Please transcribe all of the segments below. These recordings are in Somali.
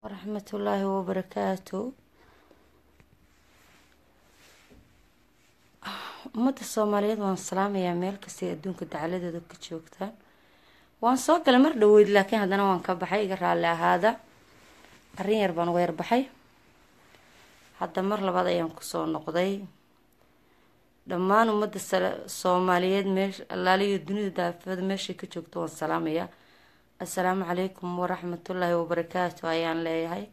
waraxmatullaahi wabarakaatu ummadda soomaaliyeed waan salaamayaa meel kastay adduunka dacaladeeda ka joogtaan waan soo galay mar dhaweyd laakiin haddana waan ka baxay iga raalli ahaada arrin yar baan uga yarbaxay hadda mar labaad ayaan kusoo noqday dhammaan ummadda soomaaliyeed meesh allaaliyo dunida daafada meeshay ka joogto waan salaamayaa assalaamu calaykum waraxmatullaahi wabarakaatu ayaan leeyahay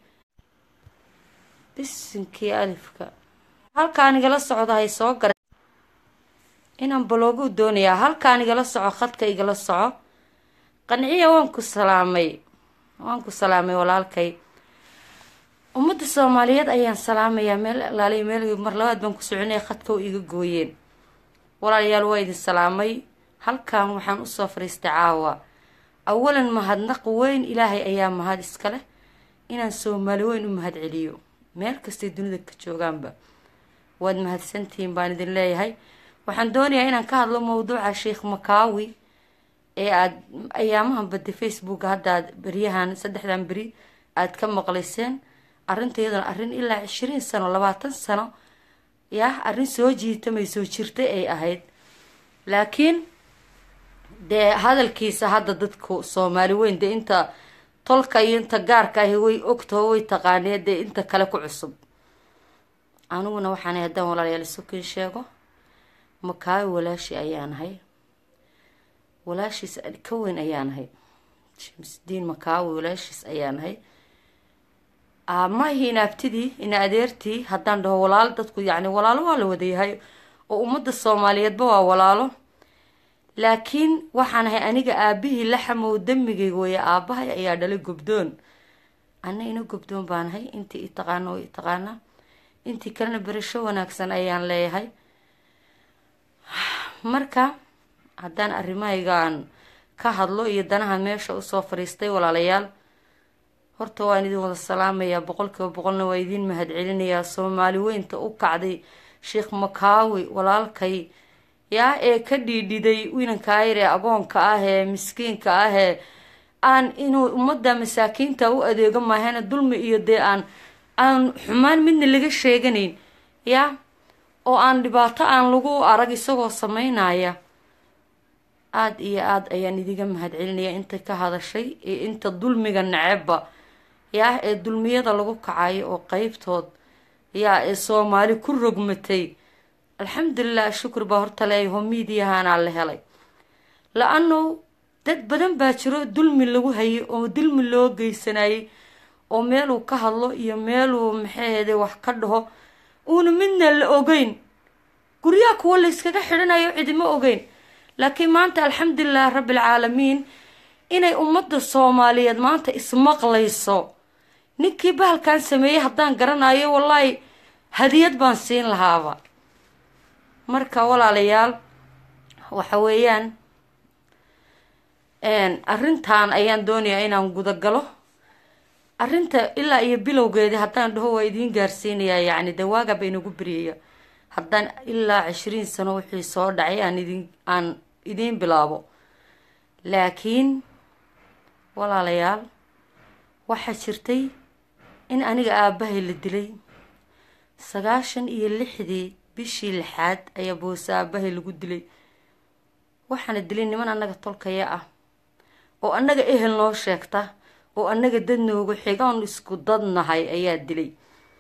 bisinkii alifka halkaan igala socdo hay soo garay inaan baloogu doonayaa halkaan igala soco khadka igala soco qanciya waan ku salaamay waan ku salaamay walaalkay ummadda soomaaliyeed ayaan salaamayaa meel alaaliyo meel mar labaad baan ku soconaya khadka oo iga gooyeen walaalayaal waa idin salaamay halkan waxaan usoo fariistay caawa awalan mahadnaq weyn ilaahay ayaa mahad iska leh inaan soomaali weyn u mahad celiyo meel kastay dunida ka joogaanba waad mahadsantihiin baan idin leeyahay waxaan doonayaa inaan ka hadlo mawduuca sheikh makaawi ee aada ayaamahan badday facebook haddaad beryahan saddexdan beri aada ka maqlayseen arrinta iyaduna arrin ilaa cishiriin sano labaatan sano yah arrin soo jiitamay soo jirtay ay ahayd laakiin dee hadalkiisa hadda dadku soomaali weyn dee inta tolka iyo inta gaarka ahi way ogtaho way taqaanee dee inta kale ku cusub aniguna waxaana haddaan walaalayaal isukiin sheego makaawi walaashi ayaanahay walaashiis ka weyn ayaanahay shamsdiin makaawi walaashiis ayaanahay maahi ina abtidii ina adeertii haddaan dhaho walaalo dadku yacni walaalo waa la wadayahay oo ummadda soomaaliyeedba waa walaalo laakiin waxaan ahay aniga aabihii laxamow damigayga weeye aabahay ayaa dhalay gobdoon ana ina gobdoon baanahay intii itaqaano way itaqaanaa intii kalena berasho wanaagsan ayaan leeyahay marka haddaan arrimahaygaan ka hadlo iyo danahan meesha usoo fadhiistay walaalayaal horta waan idin wada salaamayaa boqolkiiba boqolna waa idiin mahad celinayaa soomaali weynta u kacday sheekh makaawi walaalkay yaa ee ka dhiidhiday winankaa yar ee agoonka ah ee miskiinka ah ee aan inuu ummadda masaakiinta u adeego maahana dulmi iyo dee aan aan xumaan midna laga sheeganayn yaa oo aan dhibaato aan lagu arag isagoo sameynaya aada iyo aada ayaan idiga mahad celinayaa inta ka hadashay iyo inta dulmiga necebba yaa ee dulmiyada lagu kacayo oo qeybtood yaa ee soomaali ku rogmatay alxamdulilah shukur baa horta leeyaho miidiyahaanaa la helay la-ano dad badan baa jiro dulmi lagu hayay oo dulmi loo geysanayay oo meeluu ka hadlo iyo meeluu maxaheede wax ka dhaho uuna midna la ogeyn guryaha kuwa la yskaga xidhanayo cidima ogeyn laakiin maanta alxamdulilah rabbilcaalamiin inay ummadda soomaaliyeed maanta ismaqlayso ninkii bahalkan sameeyey haddaan garanayo wallaahi hadiyad baan siin lahaaba marka walaalayaal waxa weeyaan arrintan ayaan doonayaa inaan gudagalo arrinta ilaa iyo bilowgeedii haddaan dhaho waa idiin gaarsiinayaa yacni dee waagaba inagu beryaya haddaan ilaa cishiriin sano wixii soo dhacay aan idin aan idiin bilaabo laakiin walaalayaal waxaa jirtay in aniga aabahay la dilay sagaashan iyo lixdii bishii lixaad ayaa boose aabahay lagu dilay waxaana dilay niman annaga tolkaya ah oo annaga ehel noo sheegta oo annaga dad noogu xigoon isku dad nahay ayaa dilay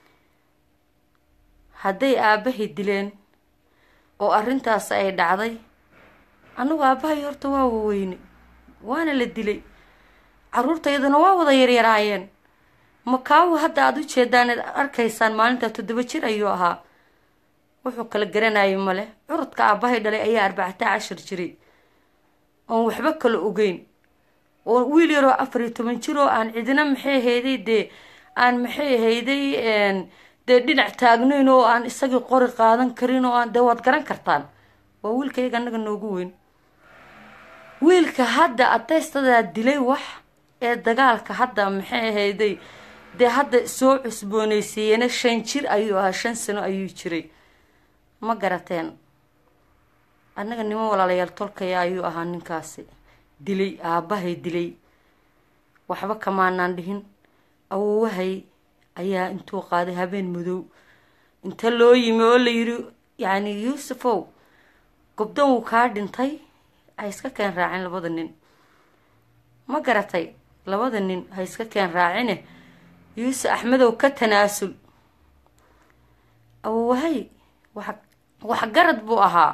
hadday aabahay dileen oo arrintaas ay dhacday annagu aabahay horta waa waweyne waana la dilay caruurtaydana waa wada yaryaraayeen makaawi hadda aada u jeedaan ad arkaysaan maalintaa toddoba jir ayuu ahaa wuxuu kala garanayo male curudka aabahay dhalay ayaa arbacataa cashar jiray oon waxba kala ogeyn oo wiil yaroo afar iyo toban jir oo aan cidina maxay ahayday dee aan maxay ahayday dee dhinac taagnayn oo aan isagii qori qaadan karin oo aan dee waad garan kartaan waa wiilkayga annaga noogu weyn wiilka hadda adaystadaa dilay wax ee dagaalka hadda maxay ahayday dee hadda soo cusboonaysiiyena shan jir ayuu ahaa shan sano ayuu jiray ma garateen annaga niman walaalayaal tolkaya ayuu ahaa ninkaasi dilay aabahay dilay waxba kamaanaan dhihin awowahay ayaa intuu qaaday habeen madow inta loo yimi oo la yiri yacni yuusufow gobdan wuu kaa dhintay ha iska keen raacin labada nin ma garatay labada nin ha iska keen raacine yuusuf axmedow ka tanaasul awowahay wax waxgarad buu ahaa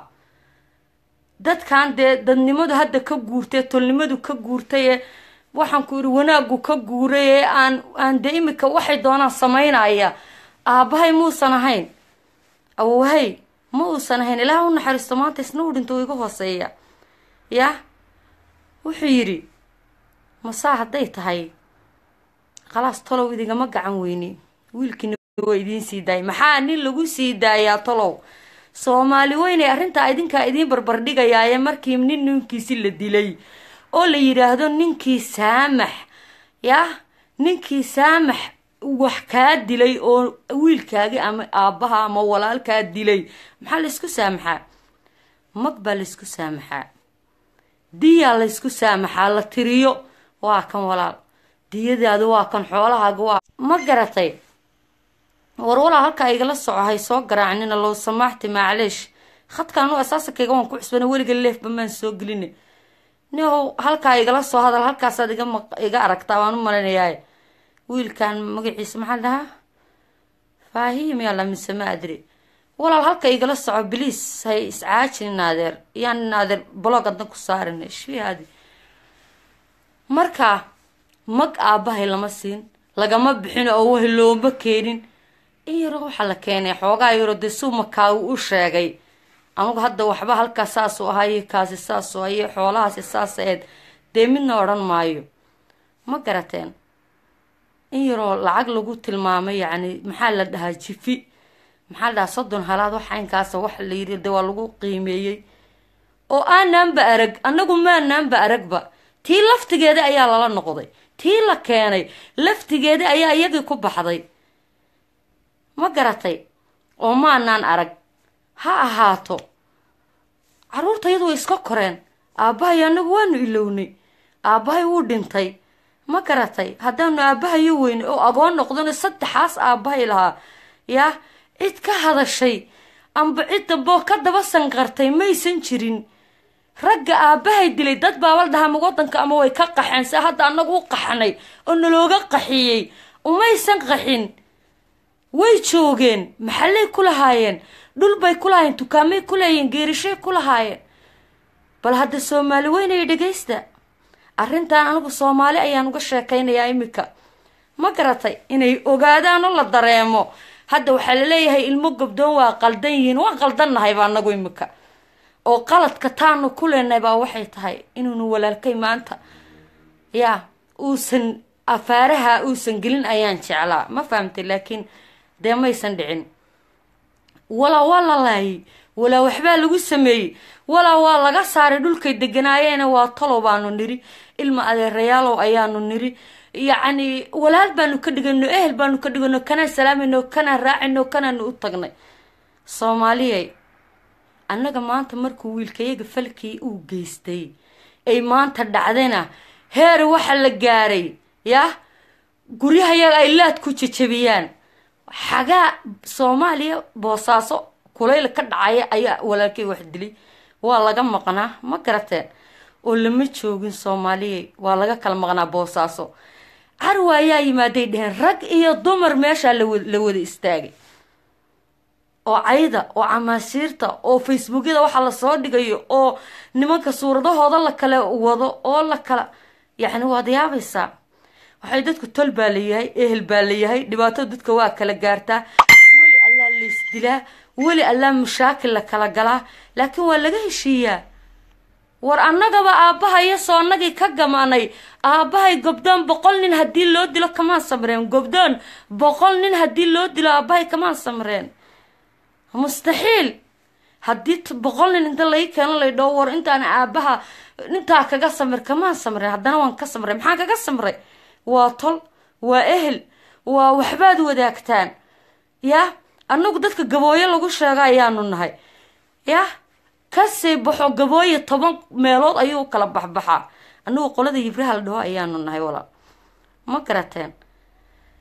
dadkan dee dadnimadu hadda ka guurtay tolnimadu ka guurtay ee waxaan ku yidhi wanaagu ka guuray ee aan aan dee imika waxay doonaan samaynaya aabbahay muusan ahayn awowahay ma uusan ahayn ilaah u naxariisto maanta isna uu dhinto iga hooseeya yah wuxuu yidhi masaa hadday tahay khalaas tolow idigama gacan weyni wiilkiina waa idiin sii daayay maxaa nin lagu sii daayaa tolow soomaali weynay arrintaa idinkaa idiin barbardhigayaaye markii nin ninkiisi la dilay oo la yidhaahdo ninkii saamax yah ninkii saamax wax kaa dilay oo wiilkaagi ama aabbaha ama walaalkaa dilay maxaa laysku saamaxaa mag baa laysku saamaxaa diyaa laysku saamaxaa la tiriyo waa kan walaal diyadaadu waa kan xoolahaaga waa ma garatay war walaa halkaa igala soco hay soo garaacnina low samaaxti macleish khadkaan u asaasankayga waan ku cusbana weliga leefba maan soo gelina nihow halkaa igala soo hadal halkaasaad iga maq iga aragtaa waan u malaynayaa wiilkan magaciisa maxaa dhahaa faahim yaa lamise ma adri walaal halka igala soco biliis hay iscaajin naadeer yaan naadeer blog adna ku saarin shfihaadi marka mag aabbahay lama siin lagama bixin oo wahi looma keenin in yaro waxaa la keenay xoogaa yaro dee suumakaagu u sheegay anugu hadda waxba halkaas saasuu ahaye kaasi saasuu aye xoolahaasi saas aheyd dee midna odhan maayo ma garateen in yaroo lacag lagu tilmaamay yacni maxaa la dhahaa jifi maxaa la dhahaa soddon halaad wax aynkaasa wax la yiri dee waa lagu qiimeeyey oo aanaanba arag annagu maanaanba aragba tii laftigeeda ayaa lala noqday tii la keenay laftigeeda ayaa iyagii ku baxday ma garatay oo maanaan arag ha ahaato caruurta iyadu way iska koreen aabbahay annagu waanu ilownay aabbahay wuu dhintay ma garatay haddaanu aabbahayo weynay oo agoon noqdano saddexaas aabbahay lahaa yaa cid ka hadashay amba cid damboo ka daba sanqartay maysan jirin ragga aabbahay dilay dad baabal dhahama waddanka ama way ka qaxeen se hadda annagu u qaxnay oo nalooga qaxiyey umaysan qaxin way joogeen maxallay ku lahaayeen dhul bay ku lahaayeen dukaamay ku leeyihiin geerishay ku lahaayeen bal hadda soomaali weynaya dhegaysta arrintan anigu soomaali ayaan uga sheekaynayaa imika ma garatay inay ogaadaan oo la dareemo hadda waxaa laleeyahay ilmo gobdoon waa qaldan yihiin waan qaldanahayba anagu imika oo qaladka taanu ku leenahay baa waxay tahay inuunu walaalkay maanta yaa uusan afaaraha uusan gelin ayaan jeclaa ma fahamtay laakiin dee maysan dhicin walaa waa la laayay walaa waxbaa lagu sameeyey walaa waa laga saaray dhulkay deganaayeena waa talow baanu niri ilma adeerayaalow ayaanu niri yacni walaal baanu ka dhigano ehel baanu ka dhigano kanaan salaamayno kanaan raacayno kanaanu u tagnay soomaaliyay annaga maanta markuu wiilkayaga falkii uu geystay ay maanta dhacdayna heer waxa la gaaray yah guryahayaga ay laad ku jejabiyaan xagaa soomaaliya boosaaso kulayl ka dhacaya ayaa walaalkay wax dilay waa laga maqnaa ma garateen oo lama joogin soomaaliyay waa laga kala maqnaa boosaaso carwa ayaa yimaaday dheheen rag iyo dumar meeshaa la wada istaagay oo cayda oo camaashiirta oo facebookyada waxaa lasoo dhigayo oo nimanka suuradahooda la kala wado oo la kala yacni waad yaabaysaa waxay dadku tol baa layahay ehel baa layahay dhibaatada dadka waa kala gaartaa weli allaa laysdilaa weli allaa mashaakil la kala galaa laakiin waa laga heshiiyaa war annagaba aabbahayo soo annagii ka gamaanay aabbahay gobdoon boqol nin haddii loo dilo kamaan samreen gobdoon boqol nin haddii loo dilo aabbahay kamaan samreen mustaxiil haddii boqol nin inta lai keeno lay dhoo war intaan aabbaha intaa kaga samir kamaan samreen haddana waan ka samray maxaan kaga samray waa tol waa ehel waa waxbaad wadaagtaan yah annagu dadka gabooyo lagu sheego ayaanu nahay yah kasii baxo gabooyo toban meelood ayuu kala baxbaxaa annagu qolada yibraha la dhaho ayaanu nahay walaal ma garateen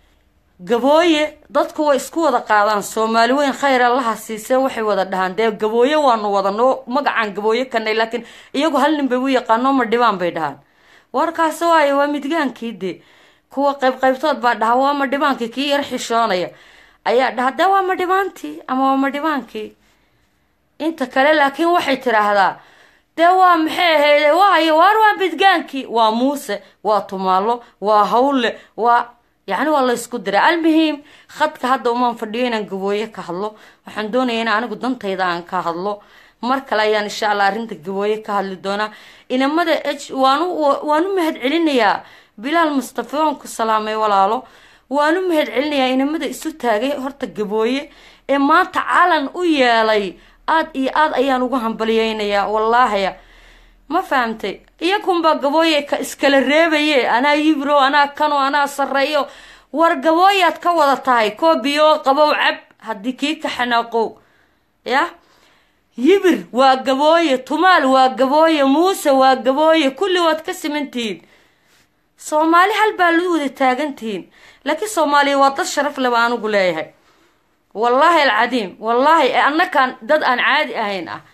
gabooye dadku way isku wada qaadaan soomaali weyn khayr allaha siisee waxay wada dhahaan dee gabooye waanu wadanoo magacaan gabooye kanay laakiin iyagu hal nin bay u yaqaano ma dhibaan bay dhahaan warkaasi waayo waa midgaankii dee kuwa qayb qaybtood baa dhaha waa ma dhibaankii kii yar xishoonaya ayaa dhaha dee waa ma dhibaantii ama waa ma dhibaankii inta kale laakiin waxay tiraahdaa dee waa maxay ahayde waayo waar waa midgaankii waa muuse waa tumaalo waa hawle waa yacni waa la ysku diray almuhiim khadka hadda umaan fadhiyo inaan gabooye ka hadlo waxaan doonaya in anigu dantayda aan ka hadlo mar kale ayaan insha allah arrinta gabooye ka hadli doonaa inamada h waanu waan u mahad celinayaa bilaal mustafa waan ku salaamay walaalo waan u mahad celinayaa inamada isu taagay horta gabooye ee maanta calan u yeelay aada iyo aada ayaan ugu hambaliyeynayaa wallaahaya ma fahamtay iyakunbaa gabooye ka iskala reebaye anaa yibro anaa kano anaa sareeyo war gabooyaad ka wada tahay koobiyo qabow cab haddii kii ka xanaaqow yah yibir waa gabooye tumaal waa gabooye muuse waa gabooye kulli waad ka simantihiin soomaali hal baa lu wada taagantihiin laakiin soomaaliya waa dad sharaf leba anigu leeyahay wallaahi alcadiim wallaahi annakaan dad aan caadi ahayn ah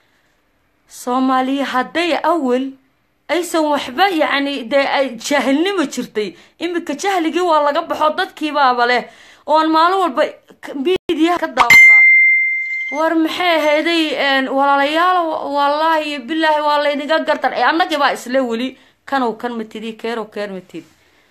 soomaaliya hadday awel aysan waxba yacni dee ay jaahilnimo jirtay iminka jahligii waa laga baxo dadkiibaaba leh oon maalin walba miidiyaha ka daawadaa war maxay ahayday walaalayaal wallaahi iyo bilaahi waa laynaga gartar annagibaa isle weli kanow kan matidi keerow keer matid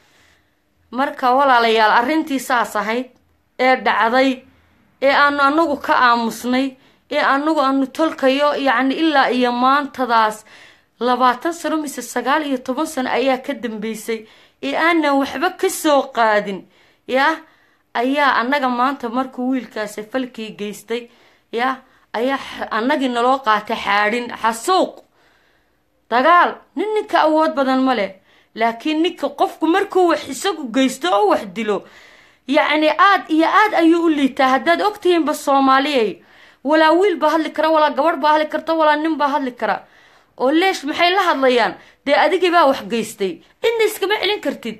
marka walaalayaal arrintii saas ahayd ee dhacday ee aanu anagu ka aamusnay ee anagu aanu tolkayo yacni ilaa iyo maantadaas labaatan sano mise sagaal iyo toban sano ayaa ka dambeysay ee aanan waxba kasoo qaadin yah ayaa annaga maanta markuu wiilkaasi falkii geystay yah ayaa annagii naloo qaatay xaadhin xasuuq dagaal nin ninka awood badan ma leh laakiin ninka qofku markuu wax isagu geysto oo wax dilo yacni aada iyo aada ayuu u liitaa haddaad ogtihiinba soomaaliyay walaa wiil baa hadli kara walaa gabadh baa hadli karta walaa nin baa hadli kara oo leesh maxay la hadlayaan dee adigii baa wax geystay cidna iskama celin kartid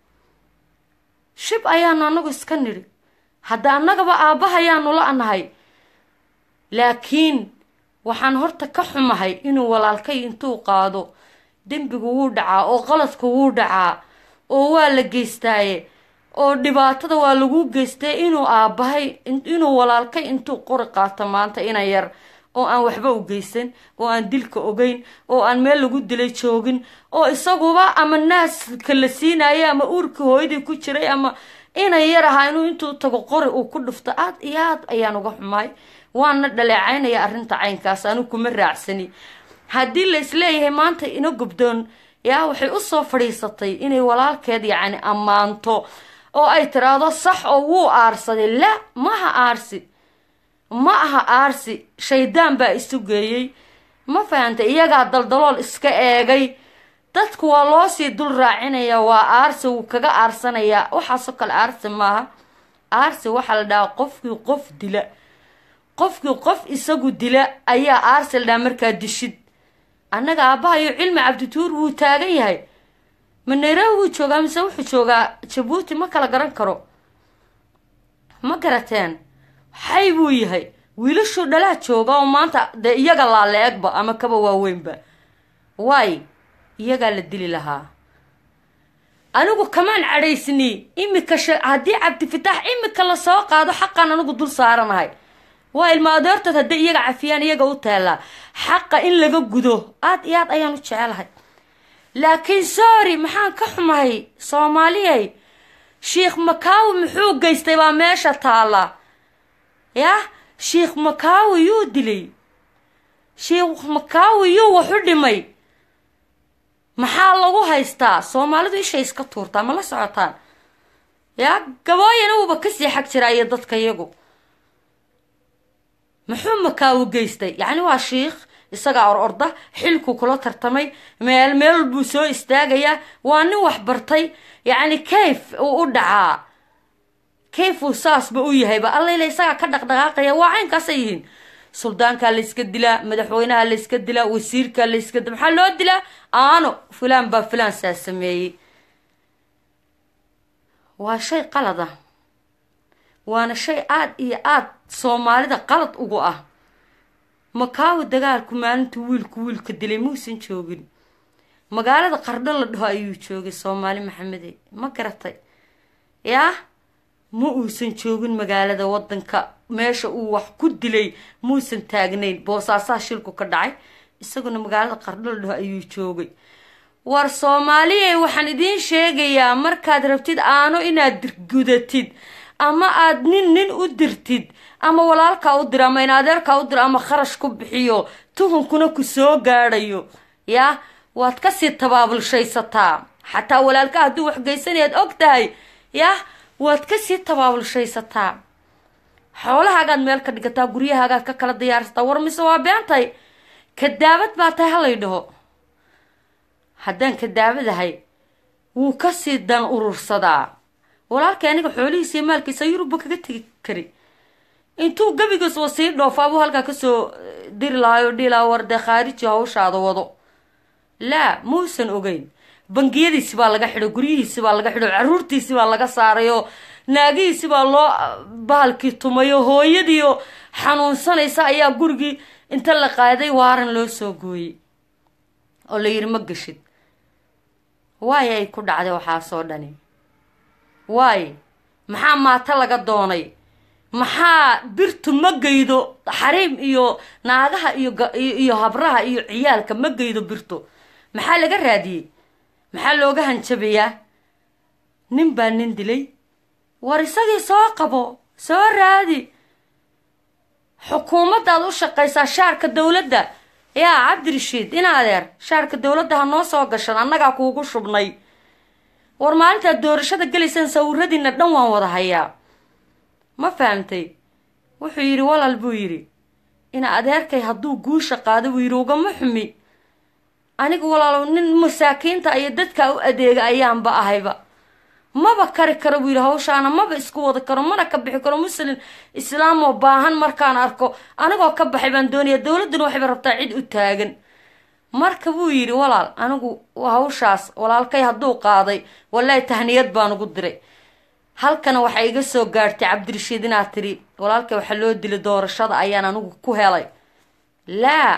shib ayaanu annagu iska nidhi hadda annagaba aabbahayaanu la nahay laakiin waxaan horta ka xumahay inuu walaalkay intuu qaado dembigu wuu dhacaa oo qaladku wuu dhacaa oo waa la geystaaye oo dhibaatada waa lagu geystay inuu aabbahay inuu walaalkay intuu qori qaato maanta ina yar oo aan waxba u geysan oo aan dilka ogeyn oo aan meel lagu dilay joogin oo isaguba ama naaska la siinayo ama uurkii hooyadii ku jiray ama ina yar ahaa inuu intuu tago qori uu ku dhufto aad iyo aad ayaan uga xumaay waana dhaleecaynaya arrinta caynkaas anu kuma raacsani haddii la isleeyahay maanta ina gubdoon yaa waxay usoo fadhiisatay inay walaalkeed yacni ammaanto oo ay tiraahdo sax oo wuu aarsaday la maaha aarsi ma aha aarsi shaydaan baa isu geeyey ma fahantay iyagaa daldalool iska eegay dadku waa loo sii dul raacinaya waa aarsi wuu kaga aarsanayaa waxaasoo kale aarsi maaha aarsi waxaa la dhahaa qofkii qof dila qofkii qof isagu dila ayaa aarsi la dhahaa markaa dishid annaga aabbahayo cilmi cabdituur wuu taagan yahay ma nairobi wuu joogaa mise wuxuu joogaa jabuuti ma kala garan karo ma garateen xay buu yahay wiilashuu dhalaa jooga oo maanta dee iyaga laala egba ama kaba waaweynba waay iyagaa la dili lahaa anigu kamaan cadhaysni imika haddii cabdifitaax imika lasoo qaado xaqan anigu dul saaranahay waa ilma adeertood hadday iyaga cafiyaan iyaga u taallaa xaqa in laga gudo aad iyo aad ayaan u jecelahay laakiin sorry maxaan ka xumahay soomaaliyay sheikh makaawi muxuu geystay baa meesha taalla yah sheikh makaawi yuu dilay sheikh makaawi yuu waxu dhimay maxaa lagu haystaa soomaalidu ishay iska tuurtaa ma la socotaan yaa gabooyana uuba kasii xag jiraa iyo dadka iyagu muxuu makaawi geystay yacni waa shiikh isagaa or orda xilkuu kula tartamay meel meel buu soo istaagayaa waa nin wax bartay yacni kayf uu u dhacaa kayfuu saasba u yahayba allayla isagaa ka dhaqdhaqaaqaya waa caynkaasay yihiin suldaankaa layska dilaa madaxweynaha layska dilaa wasiirkaa layska dila maxaa loo dilaa aano fulaan baa fulaan saa sameeyey waa shay qalad ah waana shay aada iyo aada soomaalida qalad ugu ah makaawi dagaalku maalintuu wiilku wiilka dilay muusan joogin magaalada qardho la dhaho ayuu joogay soomaali maxamede ma garatay yaa ma uusan joogin magaalada wadanka meesha uu wax ku dilay muusan taagnayn boosaasaha shilku ka dhacay isaguna magaalada qardho la dhaho ayuu joogay war soomaaliye waxaan idiin sheegayaa markaad rabtid aano inaad gudatid ama aad nin nin u dirtid ama walaalkaa u diro ama in adeerkaa u diro ama kharash ku bixiyo tuhunkuna ku soo gaadhayo yaa waad kasii tabaabulshaysataa xataa walaalka hadduu waxgeysanayaad og tahay yah waad kasii tabaabulshaysataa xoolahaagaad meel ka dhigataa guryahaagaad ka kala diyaarsataa war mise waa beentay kadaabad baa tahay halay dhaho haddaan kadaabadahay wuu kasii dan urursadaa walaalkay aniga xoolihiisa iyo maalkiisa yurubba kaga tegi kari intuu gebigiiswa sii dhoofaabuu halkaa kasoo diri lahaayoo dhilaa war dee khaariji hawshaada wado laa muusan ogeyn bangiyadiisi baa laga xidho guryihiisi baa laga xidho caruurtiisi baa laga saarayoo naagihiisi baa loo bahalkii tumayo hooyadiioo xanuunsanaysa ayaa gurigii inta la qaaday waaran loo soo gooyey oo la yidhi ma geshid waay ay ku dhacday waxaasoo dhani waay maxaa maato laga doonay maxaa birtu ma geydo xariim iyo naagaha iyo iyo habraha iyo ciyaalka ma geydo birtu maxaa laga raadiyey maxaa looga hanjabayaa nin baa nin dilay war isagii soo qabo soo raadi xukuumaddaad u shaqaysaa shaarka dowladda yaa cabdirashiid in adeer shaarka dowladda ha noo soo gashan annagaa kuugu shubnay war maalintaad doorashada gelaysaan sawiradiina dhan waan wada hayaa ma fahamtay wuxuu yidhi walaal buu yidhi ina adeerkay hadduu guusha qaado buu yidhi ugama xumi aniga walaalo nin masaakiinta iyo dadka u adeega ayaanba ahayba maba kari karo buu yidhi hawshaana maba isku wada karo mana ka bixi karo muslim islaamoo baahan markaan arko anigoo ka baxay baan doonaya dowladduna waxayba rabtaa cid u taagan marka buu yidhi walaal anigu hawshaas walaalkay hadduu qaaday wallaahi tahniyad baan ugu diray halkana waxay iga soo gaadhtay cabdirashiid inaad tidhi walaalkay waxaa loo dilay doorashada ayaan anigu ku helay laa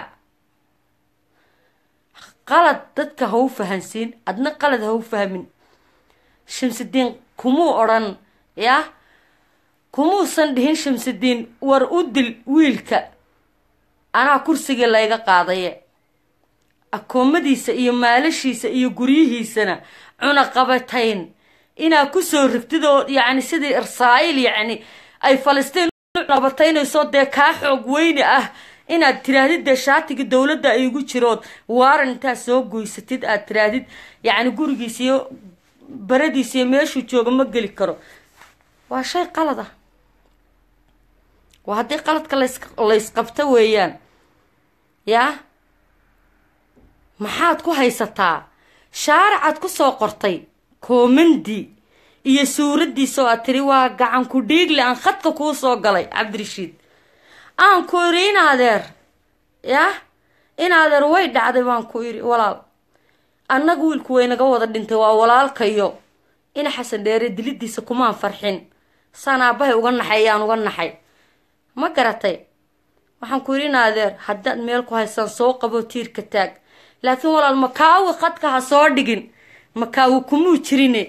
qalad dadka ha u fahansiin adna qalad ha u fahmin shamsidiin kumuu odhan yah kumuusan dhihin shamsidiin war u dil wiilka anaa kursigii layga qaadaye akoomadiisa iyo maalashiisa iyo guryihiisana cunaqabatayn inaa kusoo rigtid oo yacni sidii israa'iil yacni ay falastiin cunaqabataynayso dee kaa xoog weyne ah inaad tiraahdid dee shaatigii dowladda ay igu jirood waaran intaad soo goysatid aad tiraahdid yacni gurigiisa iyo baradiisa iyo meeshuu jooga ma geli karo waa shay qalad ah waa haddii qaladka lays laysqabto weeyaan yaa maxaad ku haysataa shaaracaad ku soo qortay koomandi iyo suuraddiisa oo aad tiri waa gacan ku dhiigle aan khadka kuu soo galay cabdirashiid aan ku idhi in adeer yah in adeer way dhacday baan ku idhi walaal annaga wiilku waynaga wada dhintay waa walaalkayo ina xasan dheere dilidiisa kumaan farxin saan aabbahay uga naxay ayaan uga naxay ma garatay waxaan ku yidhi in adeer haddaad meel ku haysaan soo qabo tiirka taag laakiin walaal makaawi khadka ha soo dhigin makaawi kumuu jirine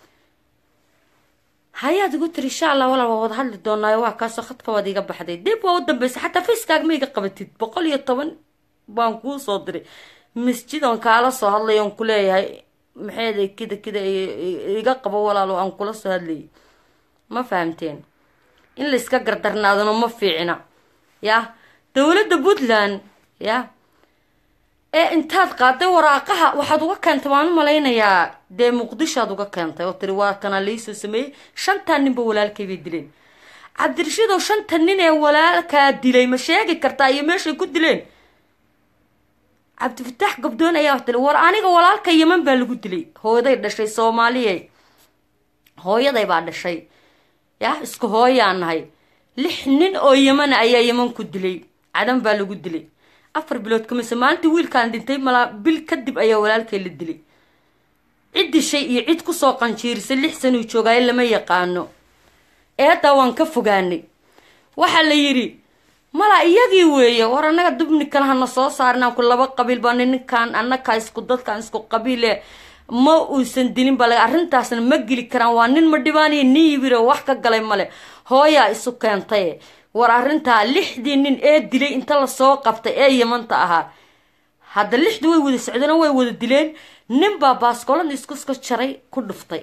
hayaad igu tiri insha allah walaal waa wada hadli doonaayo waa kaasoo khadka waad iga baxday dib waa u dambaysa xataa facekaaga ma iga qabatid boqol iyo toban baan kuu soo diray masjid oon kaala soo hadlay oon ku leeyahay maxeeda kida kida iga qabo walaal oo aan kula soo hadlayay ma fahamteen in layska gardarnaadano ma fiicina yah dowladda puntland yah ee intaad qaaday waraaqaha waxaad uga keentay waan u malaynayaa dee muqdishoad uga keentay oo tiri waa kanaa laisoo sameeyey shantan ninba walaalkay bay dileen cabdirashiid oo shanta nin ee walaalkaa dilay ma sheegi kartaa iyo meeshay ku dileen cabdifataax gabdoon ayaa wax dilay war aniga walaalka yeman baa lagu dilay hooyaday dhashay soomaaliye hooyaday baa dhashay yah isku hooyaan nahay lix nin oo yemana ayaa yeman ku dilay cadan baa lagu dilay afar bilood kamise maalintii wiilkaan dhintay malaa bil kadib ayaa walaalkay la dilay cid dishay iyo cid kusoo qanjiirisay lix sanuu joogaayo lama yaqaano eeddaa waan ka fogaanay waxaa la yidhi mala iyagii weeye war annaga dubnikan hana soo saarinaan ku laba qabiil baa ninkan annakaa isku dadkan isku qabiile ma uusan dilin bale arrintaasna ma geli karaan waa nin ma dhibaaniyo nin yibiro wax ka galay male hooyaa isu keentay war arrintaa lixdii nin ee dilay inta lasoo qabtay ee yamanta ahaa hadda lixdii way wada socdeen way wada dileen nin baa baaskoolada iskuska jaray ku dhuftay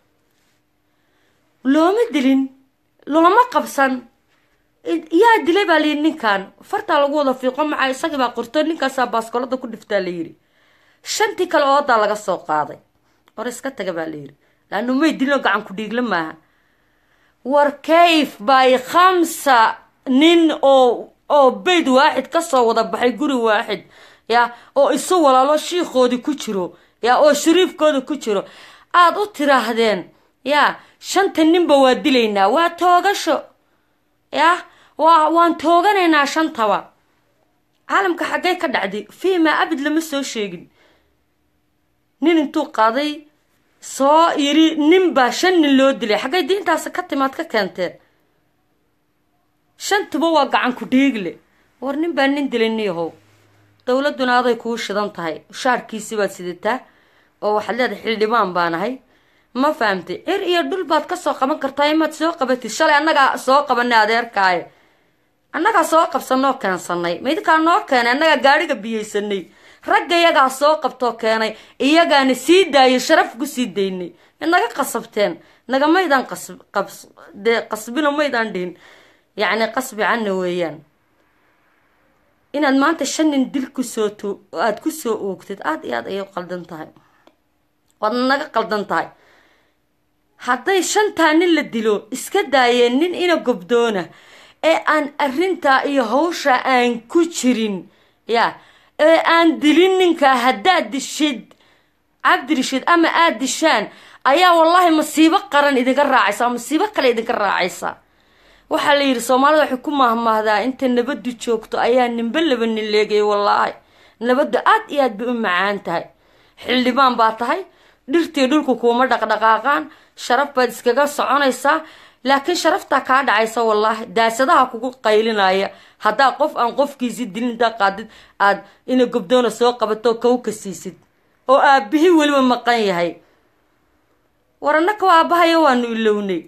looma dilin looma qabsan yaa dilay baa layidhi ninkan fartaa lagu wada fiiqo maca isagii baa qorto ninkaasaa baaskoolada ku dhiftaa layidhi shantii kale oodaa laga soo qaaday war iska taga baa layidhi laanu may dilino gacan ku dhiigla maaha war kayf bay khamsa nin oo oo bayd waaxid kasoo wada baxay guri waaxid ya oo isu walaalo shiikoodii ku jiro ya oo shariifkooda ku jiro aada u tiraahdeen ya shanta ninba waa dilaynaa waa toogasho ya waa waan tooganaynaa shantaba caalamka xaggay ka dhacday fiimaa abid lama soo sheegin nin intuu qaaday soo yiri nin baa shan nin loo dilay xaggay diintaasi ka timaad ka keenteen shantuba waa gacan ku dhiigle war nin baa nin dilay niyahow dowladuna aday kuu shidan tahay shaarkiisi baad sidataa oo waxaad leedahay xildhibaan baanahay ma fahamtay cir iyo dhul baad kasoo qaban kartaa imaad soo qabatid shalay annagaa soo qabanay adeerkaaye annagaa soo qabsanoo keensanay midkaa noo keenay annagaa gaadhiga biyeysanay ragga iyagaa soo qabtoo keenay iyagaana sii daayay sharaf ku sii daynay mid naga qasabteen nagamaydaan qasdee qasbina maydaan dhihin yacni qasbi canna weeyaan inaad maanta shan nin dil kusoo t aada kusoo oogtid aada iyo aad ayay u qaldan tahay waad naga qaldan tahay hadday shantaa nin la dilo iska daayeen nin ina gobdoona ee aan arrintaa iyo hawsha aan ku jirin ya ee aan dilin ninkaa haddaad dishid cabdirashiid ama aada dishaan ayaa wallaahi masiibo qaran idinka raacaysa oo masiibo kale idinka raacaysa waxaa la yidhi soomaalida waxay ku mahmahdaa inta nabadu joogto ayaa ninba laba nin leegay wallaahi nabaddu aad iyo aad bay u macaan tahay xildhibaan baa tahay dhirtii dhulku kuuma dhaqdhaqaaqaan sharaf baad iskaga soconaysaa laakiin sharaftaa kaa dhacaysa wallaahi daasadaha kugu qaylinaya haddaa qof aan qofkiisi dilin intaa qaadid aad ina gobdoona soo qabato kow ka siisid oo aabbihi weliba maqan yahay war annaka waa aabbahayo waanu ilownay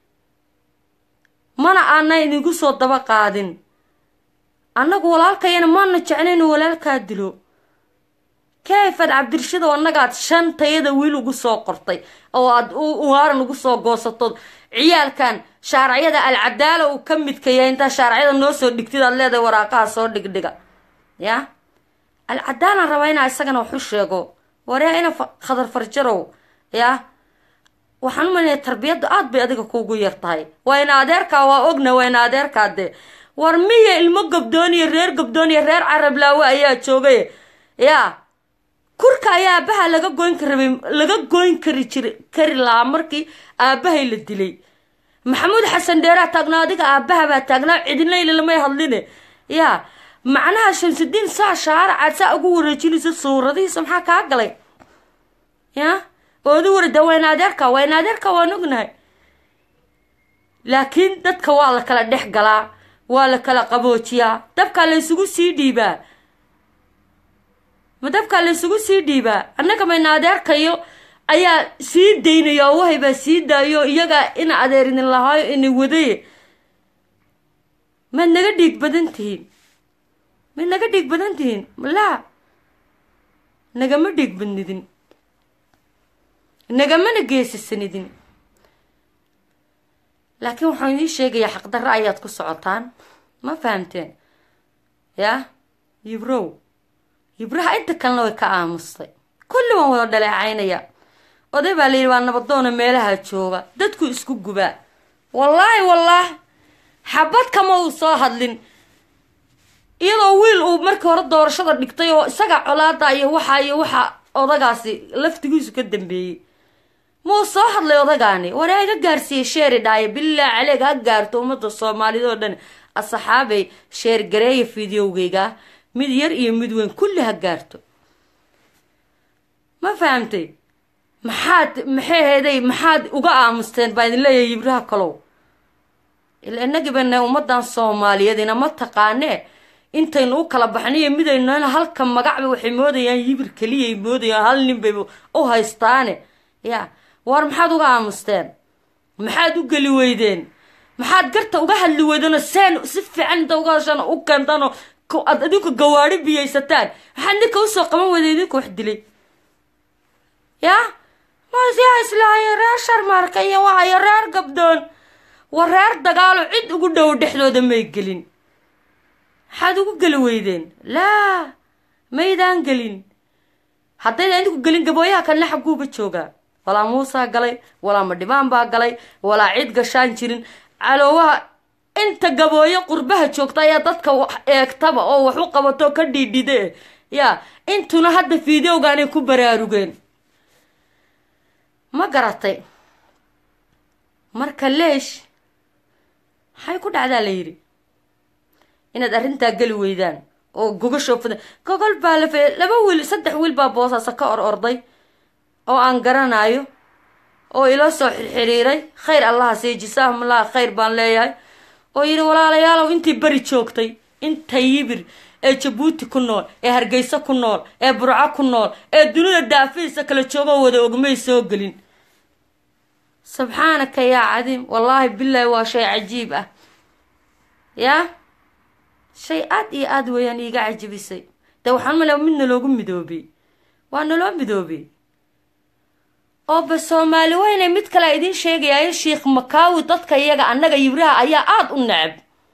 mana aanay idinku soo daba qaadin annagu walaalkayana maana jeclaynu walaalkaa dilo kayfad cabdirashid oo annagaad shan tayada wiil ugu soo qortay oo aad waaran ugu soo goosatood ciyaalkan shaaracyada alcadaala uu ka midka yahay intaa shaaracyada noo soo dhigtid aad leedahay waraaqaha soo dhigdhiga ya alcadaalaan rabaa inaa isagana waxu sheego waryaa ina khadar farjarow ya waxaan umalinaya tarbiyaddu aad bay adiga kuugu yar tahay waa ina adeerkaa waa ogna waa ina adeerkaa dee war miya ilmo gabdooniyo reer gabdooniyo reer carablaawe ayaa joogay ya kurka ayaa aabaha laga goyn karabay laga goyn kari jir kari lahaa markii aabahay la dilay maxamuud xasan dheeraa taagnaa adiga aabaha baa taagnaa cidinlayla lamay hadline ya macnaha shamsudiin saa shaaracaad saa ugu wareejinaysa suuradihiisa maxaa kaa galay ya oodu warida wayna adeerka wayna adeerka waan ognahay laakiin dadka waa la kala dhex galaa waa la kala qaboojiyaa dabkaa la ysugu sii dhiibaa ma dabkaa la ysugu sii dhiibaa annaga mayna adeerkayo ayaa sii daynaya oo wahay baa sii daayo iyagaa ina adeer idin lahaayo ina wadaye maad naga dhiig badan tihiin maad naga dhiig badan tihiin laa nagama dhiig badnidin nagamana geesisanidin laakiin waxaan idiin sheegayaa xaqdarro ayaad ku socotaan ma fahamteen yaa yibrow yibraha inta kalena way ka aamustay kulli waan wada dhaleecaynaya oday baa layidhi waa nabadoona meelaha jooga dadku isku gubaa wallaahi wallaahi xabad kama uu soo hadlin iyadoo wiil uu markii hore doorashada dhigtay oo isaga colaada iyo waxa iyo waxa odagaasi laftigiisu ka dambeeyey muu soo hadlay odagaani waree iga gaarsiiyey sheeri dhaaye bilaa caleeg ha gaarto ummadda soomaaliyad oo dhan asxaabay sheer gareeya fideowgayga mid yar iyo mid weyn kulli ha gaarto ma fahamtay maxaad maxay heeday maxaad uga aamusteen baa idin leeyahay yibraha kalow ila inagibana ummadan soomaaliyeed inama taqaanee intaynu u kala baxnayo midaynu halka magacba waxay moodayaan yibir keliyay moodayaan hal nin bay u haystaane ya war maxaad uga aamusteen maxaad u geli weydeen maxaad garta uga hadli weydeenoo seen si fiican inta uga hashaan u keentanoo aad adinku gawaari biyaysataan maxaad ninka usoo qaban weyda idinku wax dilay ya masiyaa islaayo reer sharmaarka iyo waayo reer gabdoon war reer dagaalo cid ugu dhow dhexdooda may gelin maxaad ugu geli weydeen laa maydaan gelin haddayda idinku gelin gabooyaha kalena xaguuba joogaa walaa muusaa galay walaa madhibaan baa galay walaa cid gashaan jirin caloowaha inta gabooyo qurbaha joogta ayaa dadka eegtaba oo wax u qabato ka dhiidhide ya intuna hadda fideogaanay ku baraarugeen ma garatay marka leesh maxay ku dhacdaa la yidhi inaad arrintaa geli weydaan oo gogashoo fida gogol baa la fe laba wiil saddex wiil baa boosaasa ka or orday oo aan garanayo oo ila soo xirxiriiray khayr allaha sii jisaahumullah khayr baan leeyahay oo yidhi walaalayaalow intii beri joogtay inta yibir ee jabuuti ku nool ee hargeysa ku nool ee burco ku nool ee dunida daafihiisa kala joogoo wada ogmay soo gelin subxaanaka yaa cadiim wallaahi bilaahi waa shay cajiib ah yaa shay aad iyo aada weeyaan iiga cajibisay dee waxaan malea mid naloogu midoobay waa naloo midoobay oo ba soomaali weyne mid kale idiin sheegayaayo sheikh makaawi dadka iyaga annaga yibraha ayaa aada u necab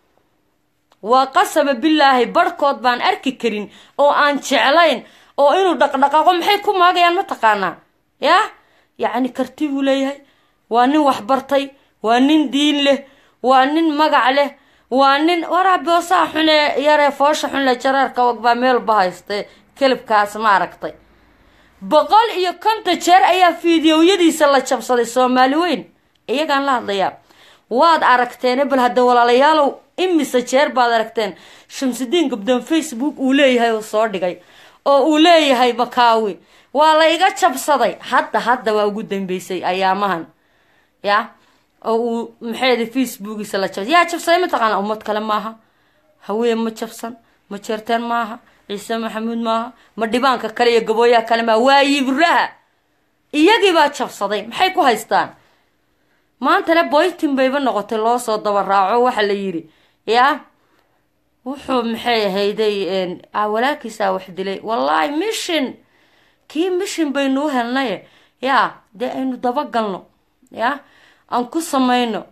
waa qasaba bilaahi barhkood baan arki karin oo aan jeclayn oo inuu dhaqdhaqaaqo maxay ku maagayaan ma taqaanaa yaa yacni karti buu leeyahay waa nin waxbartay waa nin diin leh waa nin magac leh waa nin waraa boosaha xune yaree foosha xunle jaraarka wagbaa meelba hayste kelibkaas ma aragtay boqol iyo konton jeer ayaa fiidiyowyadiisa la jabsaday soomaali weyn iyagaan la hadlayaa waad aragteene bal hadda walaalayaalow imise jeer baad aragteen shamsudiin gabdoon facebook uu leeyahay uu soo dhigay oo uu leeyahay makaawi waa la iga jabsaday hadda hadda waa ugu dambeysay ayaamahan ya oo uu maxayda facebookiisa la jabsay yaa jabsaday mataqaana ummad kale maaha haween ma jabsan ma jeerteen maaha ciise maxamuud maaha ma dhibaanka kale iyo gabooyaha kale maaha waa yibraha iyagiibaa jabsaday maxay ku haystaan maantana boytin bayba noqotay loo soo daba raaco waxa la yidhi yaa wuxuu maxay ahayday walaalkiisaa wax dilay wallaahi mission kii mission baynu u helnaye yaa dee aynu dabagalno yaa aan ku samayno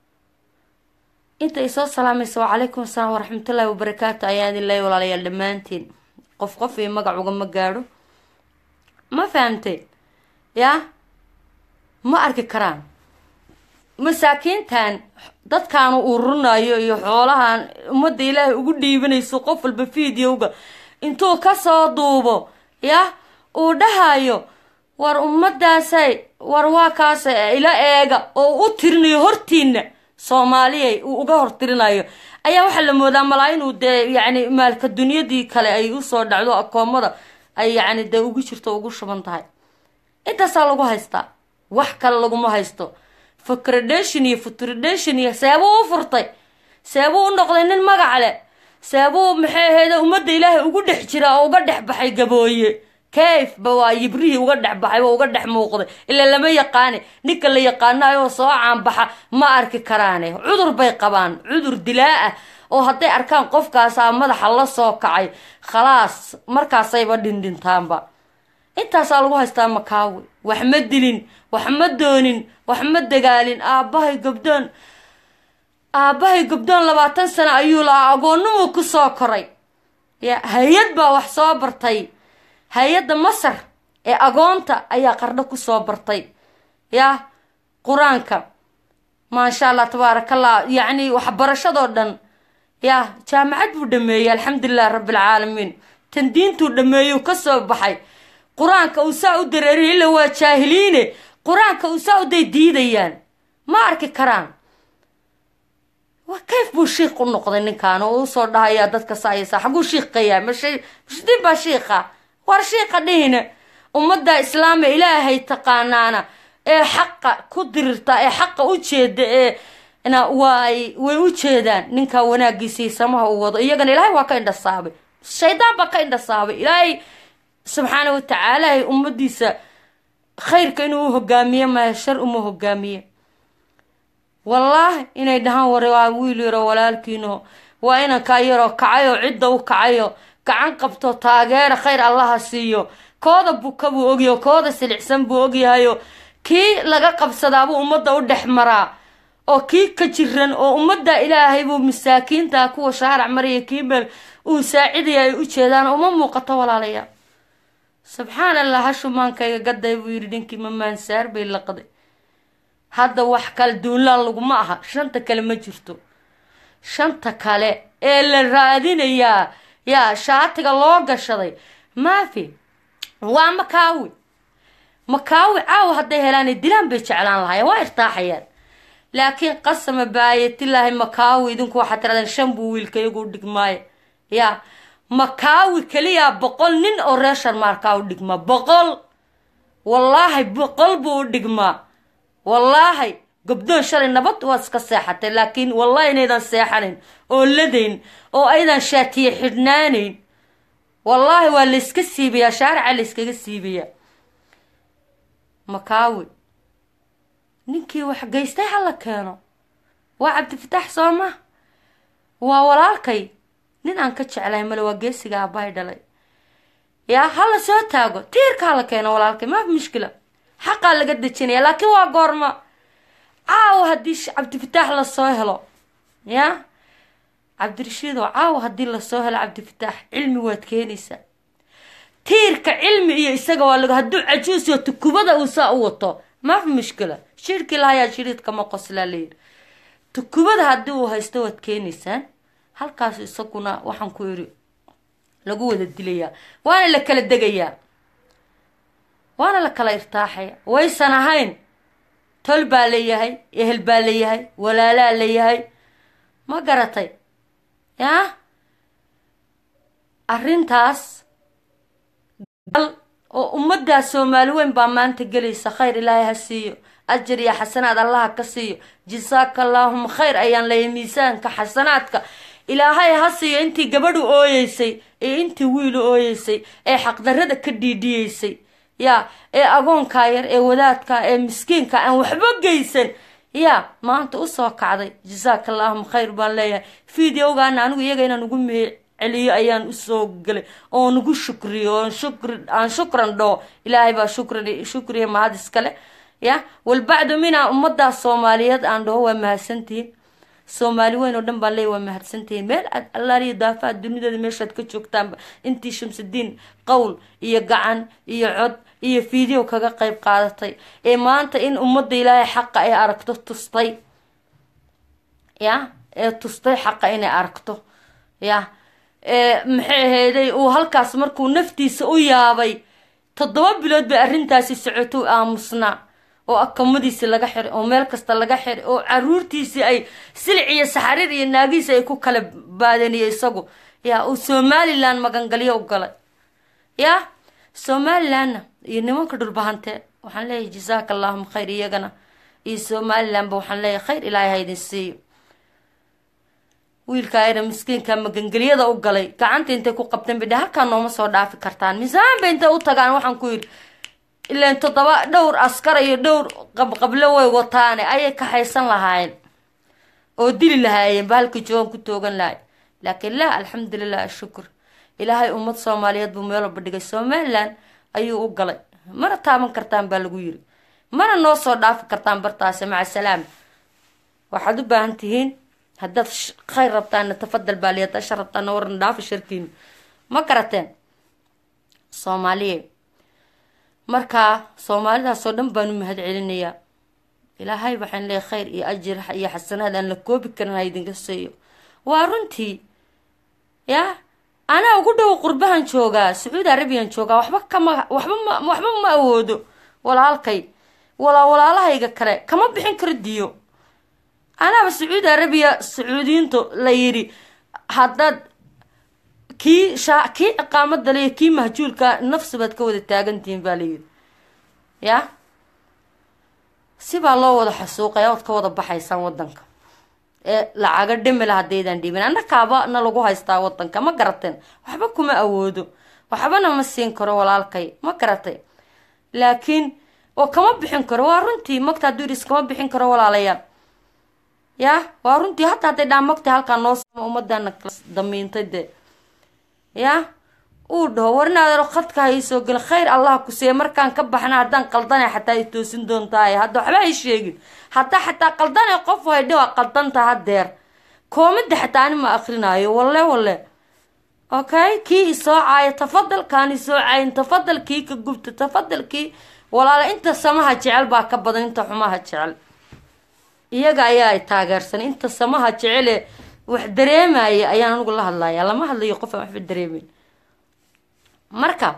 inta ay soo salaamaysa wacalaykum asalaam waraxmatullaahi wabarakaatu ayaan idin leeya walaalayaal dhammaantiin qof qof iyo magac ugama gaadho ma fahamteen yaa ma arki karaan masaakiintan dadkaanu ururinayo iyo xoolahan ummadda ilaahay ugu dhiibanayso qof walba videoga intuu kasoo duubo yah uu dhahayo war ummadaasay war waa kaasa ila eega oo u tirinayo hortiina soomaaliyay uu uga hortirinayo ayaa waxaa la moodaa malaa inuu dee yacni maalka dunyadii kale ay usoo dhacdo akoomada ay yacni dee ugu jirto ugu shuban tahay intaasaa lagu haystaa wax kale laguma haysto fakradation iyo futradation iyo seebuu u furtay seebuu u noqday nin magac leh seebuu maxay ahayd ummadda ilaahay ugu dhex jira oo uga dhex baxay gabooye kayfba waa yibrihii uga dhex baxay oo uga dhex muuqday ilaa lama yaqaane ninka la yaqaanayo soo caanbaxa ma arki karaane cudur bay qabaan cudur dilaa ah oo hadday arkaan qofkaasaa madaxa la soo kacay khalaas markaasayba dhindhintaanba intaasaa lagu haystaa makaawi wax ma dilin wax ma doonin wax ma dagaalin aabbahay gabdoon aabbahay gabdoon labaatan sano ayuu lahaa agoonnimuu ku soo koray ya hay-ad baa wax soo bartay hay-adda masar ee agoonta ayaa qardho kusoo bartay ya qur-aanka maasha allah tabaarakallah yacni waxbarashadoo dhan ya jaamacad buu dhameeyey alxamdulilah rabbilcaalamiin tan diintuu dhameeyuu kasoo baxay qur-aanka uu saa u dareeriya illa waa jaahiliine qur-aanka uu saa uday diidayaan ma arki karaan wa kayf buu shiik u noqday ninkan oo usoo dhahayaa dadka saayasa xaguu shiiqayaa mashay mashdiin baa shiiqa war shiiqa dhihina ummadda islaama ilaahay taqaanaana ee xaqa ku dirirta ee xaqa u jeeda ee na waay way u jeedaan ninkaa wanaagiisii samaha uu wado iyagana ilaahay waa ka indhasaabay shaydaan baa ka indhasaabay ilaahay subxaana watacaala ummadiisa khayrka inuu u hogaamiye maya shar uma hogaamiye wallaahi inay dhahaan ware waa wiil yaro walaalkiino waa inankaa yaroo kacayo cidda u kacayo gacan qabto taageera khayr allaha siiyo kooda buka buu ogyaho kooda silicsan buu ogyahayo kii laga qabsadaabuu ummadda u dhex maraa oo kii ka jiran oo ummadda ilaahay buu masaakiinta kuwa shaarac maraya kii meel uu saacidaya ay u jeedaan uma muuqato walaalayaa subxaan allah hashumaankayga gaday buu yidhi ninkii mamaansaar bay laqday hadda wax kale duunlaan laguma aha shanta kale ma jirto shanta kale ee la raadinayaa yaa shaatiga loo gashaday maafi waa makaawi makaawi caawa hadday helaanay dilaan bay jeclaan lahaayeen waa irtaaxayaan laakiin qasama baayatilaahi makaawi idinku waxaad tirahdeen shan buu wiilka iyagu u dhigmaayo yaa makaawi keliyaa boqol nin oo reer sharmaarkaa u dhigmaa boqol wallaahi boqol buu u dhigmaa wallaahi gobdoon shalay nabad waad iska seexatay laakiin wallahi inaydan seexanayn oo ladayn oo aydan shaatiye xidhnaanayn wallaahi waa layska siibayaa shaarica layskaga siibayaa makaawi ninkii wax geystay hala keeno waa cabdifataax soo ma waa walaalkay nin aan ka jeclahay male waa geesiga aabbahay dhalay yaa hala soo taago tiirka hala keeno walaalkay maafi mushkila xaqaa laga dejinaya laakiin waa goorma caawa haddii cabdifataax lasoo helo yaa cabdirashiidoo caawa haddii lasoo helo cabdifataax cilmi waad keenaysaa tiirka cilmi iyo isaga waa lag hadduu cajuus iyo tukubada uu saa u wato maafi mushkila shirkii lahayaa shiriidkama qoslaa layidhi tukubada haddii uu haysto waad keenaysaan halkaas isaguna waxaan ku iri lagu wada dilayaa waana la kala degayaa waana la kala irtaaxaya waysan ahayn tol baa layahay ehel baa layahay walaalaa layahay ma garatay yaa arrintaas gal oo ummaddaa soomaali weyn baa maanta gelaysa khayr ilaahay ha siiyo ajar iyo xasanaad allaha ka siiyo jasaaka allaahuma khayr ayaan leeyahay miisaanka xasanaadka ilaahay ha siiyo intii gabadhu ooyeysay ee intii wiilu ooyeysay ee xaqdarrada ka dhiidhiyeysay yaa ee agoonkaa yar ee wadaadka ee miskiinka aan waxba geysan yaa maanta usoo kacday jasaaka allaahuma khayr baan leeyahay videogaana anigu iyaga inaan ugu mihi celiyo ayaan usoo galay oo nagu shukriyo oon shukri aan shukran dhoo ilaahay baa shukran shukriya mahad iskale ya walbacdu minaa ummadaa soomaaliyeed aan dhaho waa mahadsantihiin soomaali weyn oo dhan baan leey waa mahadsantihiin meel aad allaaliyo daafaha dunideeda meeshaad ka joogtaanba intii shamsudiin qowl iyo gacan iyo cod iyo video kaga qeyb qaadatay ee maanta in ummadda ilaahay xaqa ay aragto tustay ya ee tustay xaqa inay aragto ya maxay ahayday uu halkaas markuu naftiisa u yaabay toddoba bilood bay arrintaasi socoto aamusnaa oo akamadiisi laga xiray oo meel kasta laga xiray oo caruurtiisii ay silic iyo saxariir iyo naagiisi ay ku kala baadaniyo isagu yaa uu somalilan magangalyo u galay yaa somalilanna iyo nimanka dhulbahante waxaan leeyahay jasaaka allahuma khayr iyagana iyo somalilanba waxaan leeyahay khayr ilaahay ha idin siiyo wiilka ayna miskiinka magangelyada u galay gacanta intay ku qabteen bidha halkaa nooma soo dhaafi kartaan miisaan bay intay u tagaan waxaan ku yidhi ilaan toddoba dhowr askar iyo dhowr qabqablo way wataane ayay kaxaysan lahaayeen oo dili lahaayeen ba halkii joogan ku toogan lahay laakiin laa alxamdulilah ashukur ilaahay ummad soomaaliyeed buu meel walba dhigay somalilan ayuu u galay mana taaban kartaan baa lagu yiri mana noo soo dhaafi kartaan bartaasi maca salaam waxaad u baahan tihiin haddaad khayr rabtaanna tafadal baa liya haddaad shar rabtaanna warna dhaafi sharkiina ma garateen soomaaliye markaa soomaalidaasoo dhan baanu mahad celinayaa ilaahay waxaan leeyahay khayr iyo ajir iyo xasanaad aan la koobi karin ha idinka siiyo waa runtii yaa anaa ugu dhow qurbahan joogaa sacuudi arabiyan joogaa waxba kama waxba ma waxba ma awoodo walaalkay walaa walaalahayga kale kama bixin karo diyo anaaba sacuudi arabiya sacuudiyiintu la yidhi haddaad kii shaa kii ciqaamada le kii mahjuulka nafsi baad ka wada taagantihiin baa layidhi yaa sibaa loo wada xasuuqaya ood ka wada baxaysaan wadanka ee lacaga dhimila haddaydaan dhiibin annakaaba na lagu haystaa wadanka ma garateen waxba kuma awoodo waxbana ma siin karo walaalkay ma garatay laakiin oo kama bixin karo waa runtii magta hadduu yidhi iskama bixin karo walaalayaal ya waa runtii hataa hadday dhaa magta halkaa noo sama ummadana damiintay dee ya uu dhaho warinaadero khadka ha iisoo gela khayr allah ku siiya markaan ka baxna haddaan qaldana xataa ay toosin doontaay hadda waxba hay sheegin haddaa xataa qaldana qof haydhi waa qaldanta hadeer koomida xataa ani ma akrinaayo walle walle okay kii isoo caaya tafadal kaan isoo caayin tafadal kii ka gubta tafadal kii walaala inta samaha jecel baa ka badan inta xumaha jecel iyaga ayaa ay taageersan inta samaha jecele wax dareemaya ayaan anigu la hadlaya lama hadlayo qof aan waxba dareemeyn marka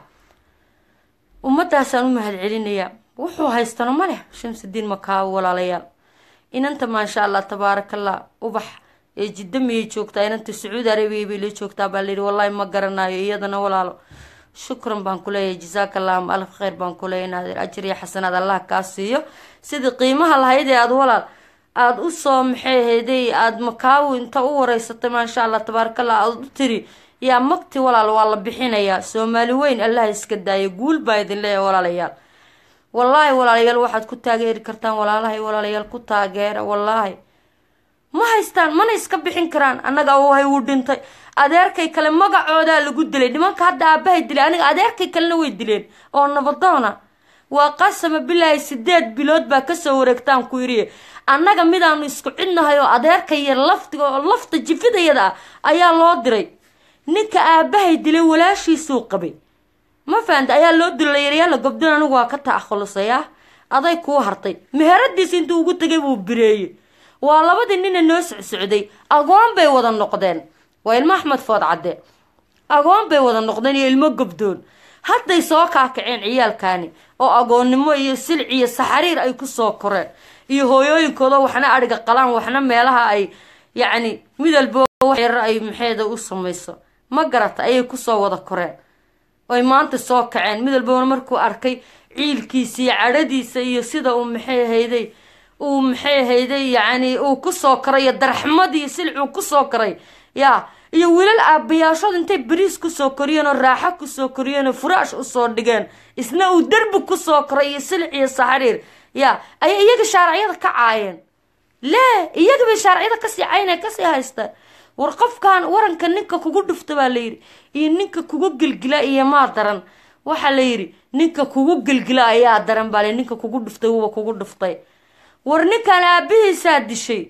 ummadaasaan u mahad celinayaa wuxuu haystano ma leh shamsudiin makaawo walaalayaal inanta maasha allah tabaarakallah ubax ee jidda miyay joogtaa inanta sacuudi arabiya bay la joogtaa baa layidhi wallaahi ma garanayo iyadana walaalo shukran baan ku leeyahay jasaaka allahuma alf kheyr baan ku leeyahay naadir ajir iyo xasanaad allah kaa siiyo sidii qiimaha lahayd ee aada walaal aada usoo maxay ahayday aada makaawi inta u wareysatay maasha allah tabaarakallah aada u tiri yaa magti walaal waa la bixinayaa soomaali weyn allah iska daaya guul baa idin leeyahay walaalayaal wallaahi walaalayaal waxaad ku taageeri kartaan walaalahay walaalayaal ku taageera wallaahi ma haystaan mana iska bixin karaan annaga awhay wuu dhintay adeerkay kale magacoodaa lagu dilay nimanka hadda aabahay dilay aniga adeerkay kalena way dileen oo nabadoona waa qasama bilaahi sideed bilood baa kasoo wareegtaan ku yidhi annaga midaanu isku cidnahay oo adeerka yar laftiga oo lafta jifidayada ah ayaa loo diray ninka aabahay dilay walaashiisuu qabay ma fahamta ayaa loo dilay yaryaala gobdin anigu waa ka taakhulusaya aday kuu hartay meheradiis intuu ugu tegay buu bireeyey waa labadii nina noo socsocday agoon bay wada noqdeen waa ilmo axmed food cadde agoon bay wada noqdeen iyo ilmo gobdoon hadday soo kaakaceen ciyaalkaani oo agoonnimo iyo silc iyo saxariir ay kusoo koreen iyo hooyooyinkooda waxna adhiga qalaan waxna meelaha ay yacni midalbo waxyar ay maxeeda u samayso ma garata ayay kusoo wada koreen oy maanta soo kaceen midalbona markuu arkay ciilkiisa iyo cadhadiisa iyo sida uu maxay ahayday uu maxay ahayday yacni uu kusoo koray iyo darxmadii silcuu kusoo koray yaa iyo wiilal aabayaashood intay beriis kusoo koriyeen oo raaxo kusoo koriyeen oo furaash usoo dhigeen isna uu derbi kusoo koray iyo silic iyo saxariir yaa ayay iyaga shaaracyada ka caayeen lee iyaga bay shaaracyada kasii caynee kasii haysta war qofkan waranka ninka kugu dhufta baa layidhi iyo ninka kugu gelgila iyo maa daran waxaa layidhi ninka kugu gelgila ayaa daran baa la ninka kugu dhuftay wuba kugu dhuftay war ninkan aabihiisaa dishay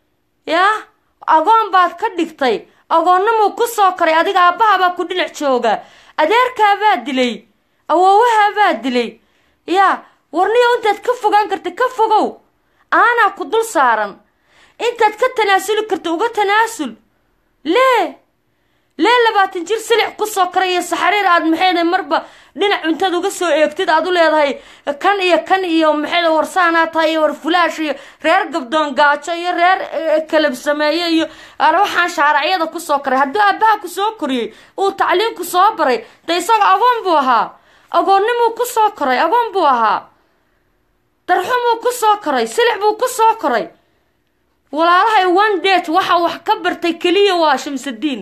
yaa agoon baad ka dhigtay agoonnamuu kusoo koray adiga aabbahabaa ku dhinac jooga adeerkaabaa dilay awoowahaabaa dilay yaa warniyo intaad ka fogaan karta ka fogow aanaa ku dul saaran intaad ka tanaasuli karta uga tanaasul lee lee labaatan jir silic kusoo koray iyo saxariir aad maxayda marba dhinac cuntaad uga soo eegtid aad u leedahay kan iyo kan iyo maxayda warsaanaa tahay iyo war fulaash iyo reer gabdoon gaajo iyo reer kalab sameeye iyo waxaan shaaracyada kusoo koray hadduu aabaha kusoo koriyey uu tacliinku soo baray de isaga agoon buu ahaa agoonnimuu kusoo koray agoon buu ahaa darxumuu kusoo koray silic buu kusoo koray walaalahay one date waxa wax ka bartay keliya waa shamsudiin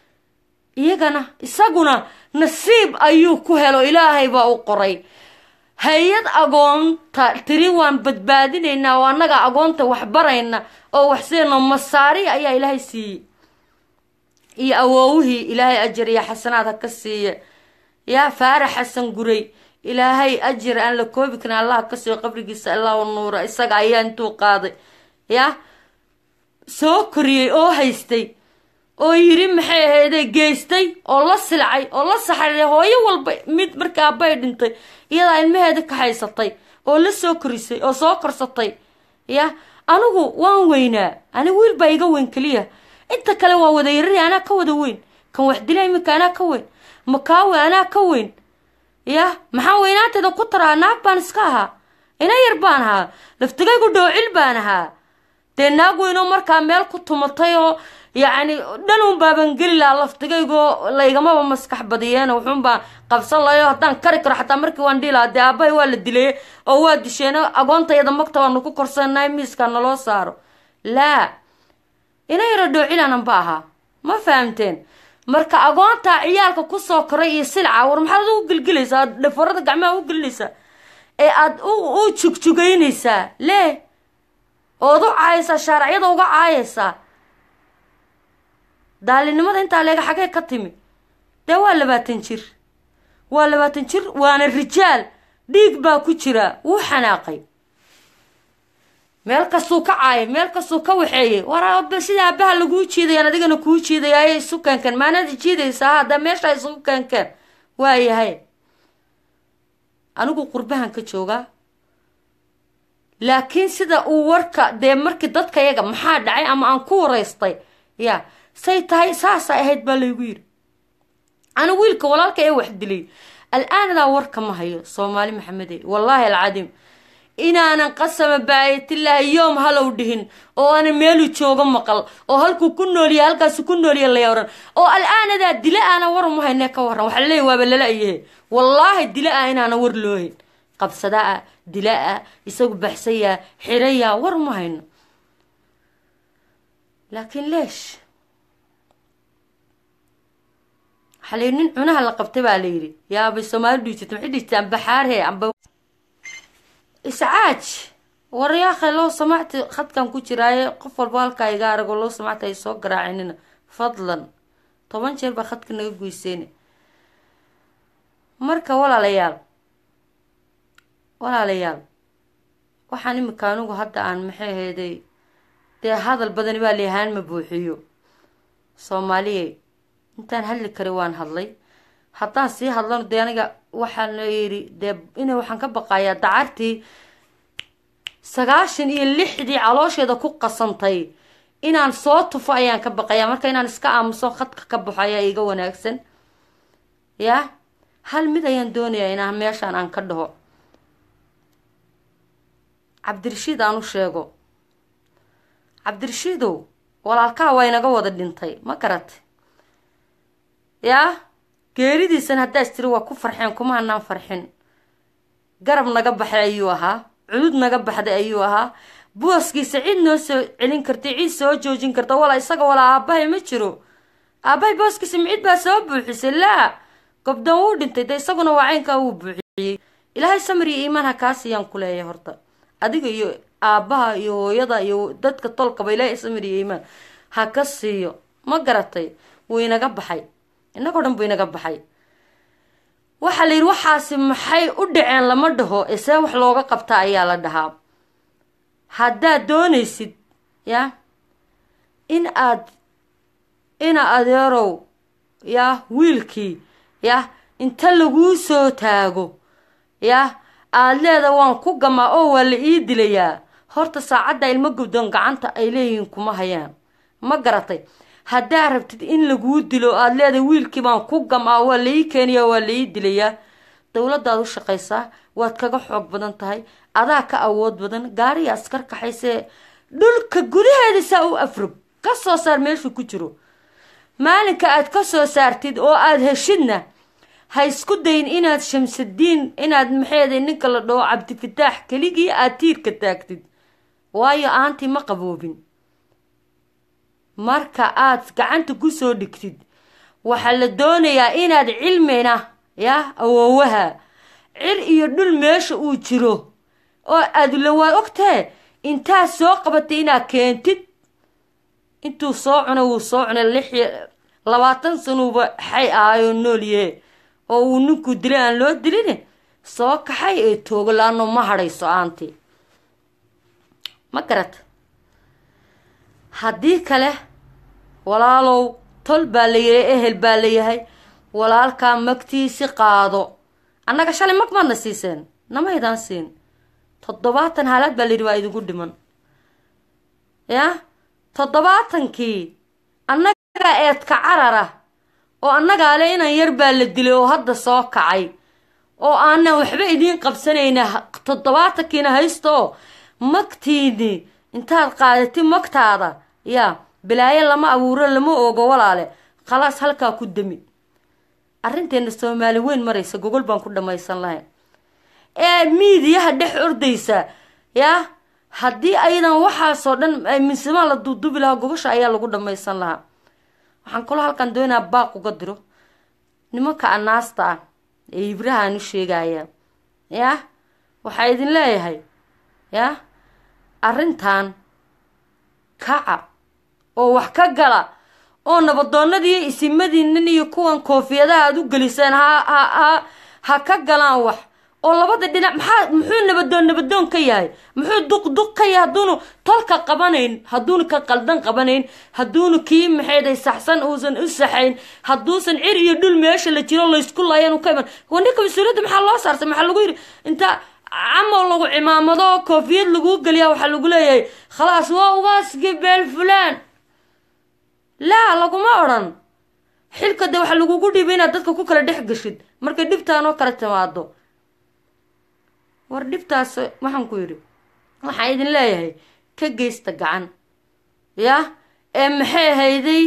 iyagana isaguna nasiib ayuu ku helo ilaahay baa u qoray hay-ad agoonta tiri waan badbaadinaynaa oo annaga agoonta wax barayna oo waxseeno masaari ayaa ilaahay siiyey iyo awoowihii ilaahay ajar iyo xasanaad ha ka siiya yaa faarax xasan guray ilaahay ajar aan la koobi karin allah ka siiyo qabrigiisa allahu nuura isaga ayaa intuu qaaday yaa soo koriyey oo haystay oo yiri maxay ahayday geystay oo la silcay oo la saxariiray hooyo walba mid marka aabay dhintay iyadaa ilmaheeda ka haysatay oo la soo korisay oo soo korsatay ya anigu waan weynaa anigu wiil baa iga weyn keliya inta kale waa wada yarari anaa ka wada weyn kan wax dila iminka anaa ka weyn makaawe anaa ka weyn ya maxaan weynaanteeda ku taraa naag baan iska ahaa ina yar baan ahaa laftigaygu dhoocil baan ahaa dee naag weynoo markaa meel ku tumatay oo yacni dhanun baaban geli lahaa laftigaygoo laygamaba maskax badiyeen wuxuunbaa qabsan lahayo haddaan kari karo xataa markii waan dhihi lahaa dee aabahay waa la dilay oo waa disheen agoontayada magta waanu ku korsannahay miiskaa naloo saaro laa ina yaro dhoocilananba ahaa ma fahamteen marka agoontaa ciyaalka kusoo koray iyo silca war maxaad u gelgelaysaa aad dhafarada gacmaha u gelinaysaa ee aada u jugjugaynaysaa lee ood u caayaysaa shaaracyada uga caayaysaa daalinimada intaa leega xagee ka timi dee waa labaatan jir waa labaatan jir waana rijaal dhiig baa ku jira wuu xanaaqay meel kastuu ka caayay meel kastuu ka waxeeyay war sida aabaha laguu jiidayaan adigana kuu jiidaya isu keenkeen maanaad jiidaysaa hadda meesha isugu keenkeen waayahay anigu qurbahan ka joogaa laakiin sida uu warka dee markii dadka yaga maxaa dhacay ama aan ku waraystay ya say tahay saasay ahayd baa laygu yidhi ani wiilka walaalka ee wax dilay al-aanadaa warka ma hayo soomaali maxamede wallaahi alcadiim inaanan qasama baayatillaahi yoom halow dhihin oo aanan meelu joogo maqal oo halkuu ku nooliya halkaasu ku nooliya laya oran oo al-aanadaa dila aana war uma haynee ka waran waxaa laleeya waaba lala yahe wallaahi dila ah inaana war loohayn qabsadaa dilaa isagu baxsayaa xirayaa war uma hayno laakiin leesh waxaa la yidhi nin cunaha la qabtay baa la yidhi yaabay soomaali dhiijirta maxay dhiijirta amba xaarhe amba iscaaj waryaakhay loo samacti khadkan ku jiraaye qof walba halkaa iga arago loo samacta ay soo garaacinina fadlan toban jeer baa khadka naga goyseyne marka walaalayaal walaalayaal waxaan imika anigu hadda aan maxay aheeday dee hadal badani baa leeyahaan ma buuxiyo soomaaliyey intaan hadli kari waan hadlay haddaan sii hadlano dee aniga waxaan la yidhi dee ina waxaan ka baqayaa dacartii sagaashan iyo lixdii caloosheeda ku qasantay inaan soo tufo ayaan ka baqayaa marka inaan iska aamuso khadka ka baxo ayaa iga wanaagsan yaa hal mid ayaan doonayaa inaan meeshaan aan ka dhaho cabdirashiid aan u sheego cabdirashiidow walaalkaha waa inaga wada dhintay ma garatay yaa geeridiisan haddaas tiri waa ku farxeen kuma hanaan farxin garab naga baxay ayuu ahaa cudud naga baxday ayuu ahaa booskiisa cid noo soo celin kartay cid soo joojin karta walaa isaga walaa aabahay ma jiro aabahay booskiisa ma cid baa soo buuxisay laa gobdan wuu dhintay dee isaguna waa caynkaa wuu buuxiyey ilaahay samir iyo iimaan ha kaa siiyaan ku leeyahay horta adiga iyo aabaha iyo hooyada iyo dadka tolkaba ilaahay samir iyo iimaan ha ka siiyo ma garatay wuu inaga baxay innagoo dhan buu inaga baxay waxaa la yidhi waxaasi maxay u dhaceen lama dhaho isee wax looga qabta ayaa la dhahaa haddaad doonaysid ya in aad ina adeerow ya wiilkii ya inta laguu soo taago ya aada leeda waan ku gamaa oo waa la ii dilayaa horta saacadda ilmo gubdoon gacanta ay leeyihiin kuma hayaan ma garatay haddaad rabtid in laguu dilo aada leedahay wiilkii baan ku gamaa waa la ii keeniyaa waa la ii dilayaa dowladdaad u shaqaysaa waad kaga xoog badan tahay adaa ka awood badan gaariga askar kaxaysee dhulka gudaheeda saa u afrog ka soo saar meeshuu ku jiro maalinka aad ka soo saartid oo aada heshidna ha isku dayin inaad shamsadiin inaad maxeeday ninka la dhaho cabdifataax keligii aada tiirka taagtid waayo aantii ma qaboobin marka aad gacanta kusoo dhigtid waxaa la doonayaa inaad cilmina ya awoowaha cir iyo dhul meesha uu jiro oo aadula waad ogtee intaad soo qabatay inaad keentid intuu soo cunay wuu soo cunay lix labaatan sanuuba xay ahayoo noolyahe oo uu ninkuu dilay aan loo dilin soo kaxay ee toogo laano ma hadhayso aantii ma garata haddii kale walaalow tol baa la yahay ehel baa la yahay walaalkaa magtiisi qaado annaga shalay mag maadna siiseen namaydaan siin toddobaatan haalaad baa layidhi waa idinku dhiman yaa toddobaatankii annagaa eedka carara oo annagaa le inan yar baa la dilay oo hadda soo kacay oo aanan waxba idiin qabsanayna toddobaatankiina haysta oo magtiini intaad qaadatid magtaada yaa bilaayo lama abuuro lama ogo walaale khalaas halkaa ku dami arrinteena soomaali weyn maraysa gogol baan ku dhammaysan lahayn ee miidiyaha dhex ordaysa yaa haddii ayadan waxaasoo dhan minsimaa la duudubi lahaa gobasha ayaa lagu dhamaysan lahaa waxaan kaloo halkan doonayaa baaq uga diro nimanka anaasta ah ee hibrahaan u sheegaya yah waxaa idin leeyahay yah arrintan kaca oo wax ka gala oo nabadoonadiiyo isimadiinan iyo kuwan koofiyadaha aad u geliseen ha ha ha ha ka galaan wax oo labada dhinac maxaa muxuu nabadoon nabadoon ka yahay muxuu duqduq ka yahay hadduunu tolka qabanayn hadduunu ka qaldan qabanayn hadduunu kii maxayday saxsan uusan u saxayn hadduusan cir iyo dhul meesha la jiro laysku laayaan u ka iman waa ninka mas-uuliyadda maxaa loo saarsay maxaa lagu yidhi inta camal lagu cimaamado koofiyad laguu geliyaa waxaa lagu leeyahay khalaas waa ugaaskii beel fulaan laa laguma odhan xilka de waxaa lagugu dhiibay inaad dadka ku kala dhex gashid markay dhibtaanoo kala timaado war dhibtaas waxaan ku yidhi waxaan idin leeyahay ka geysta gacan yah ee maxay ahayday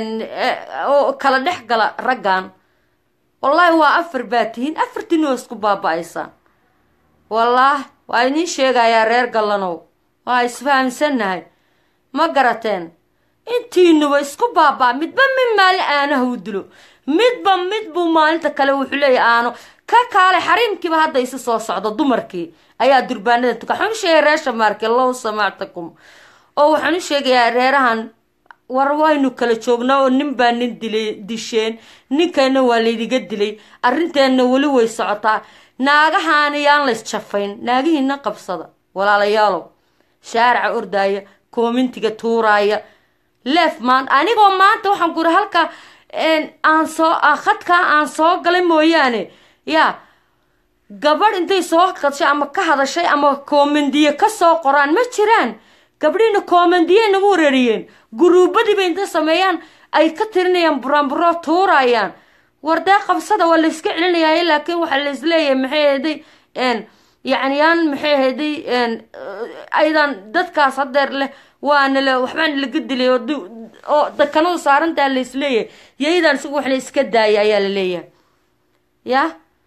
oo kala dhex gala raggan wallaahi waa afar baa tihiin afartiina waa isku baaba-aysaan wallaah waa idiin sheegayaa reer gallanow waa isfahamsannahay ma garateen intiinuba isku baabaa midba mid maalin aanaha u dilo midba mid buu maalinta kale wuxuu leeyahy aano ka kaalay xariimkiiba hadda isu soo socdo dumarkii ayaa durbaanada tuka waxaan u sheegaya reer shamaarke low samactakum oo waxaan u sheegayaa reerahan war waynu kala joognaa oo nin baa nin dilay disheen ninkayna waa laydiga dilay arrinteenna weli way socotaa naagahaani yaan lays jafayn naagihiina qabsada walaalayaalow shaaraca ordaaya koomintiga tuuraaya leef maanta anigoo maanta waxaan ku iri halka aan soo khadkaa aan soo galay mooyaane yaa gabadh intay soo qadshay ama ka hadashay ama koomandiye ka soo qoraan ma jiraan gabdhiina koomandiye nagu wareeriyeen guruubadiiba intay sameeyaan ay ka tirinayaan buraanburoo tuurayaan wardee qabsada waa layska celinayaa laakiin waxaa laisleeyahay maxay ahday yacni yaan maxay ahday aydan dadkaas hadeer leh waana le waxbaana laga dilay oo dakanadu saarantaa laisleeyahay yaydaan isagu waxna iska daaya ayaa la leeyahay yah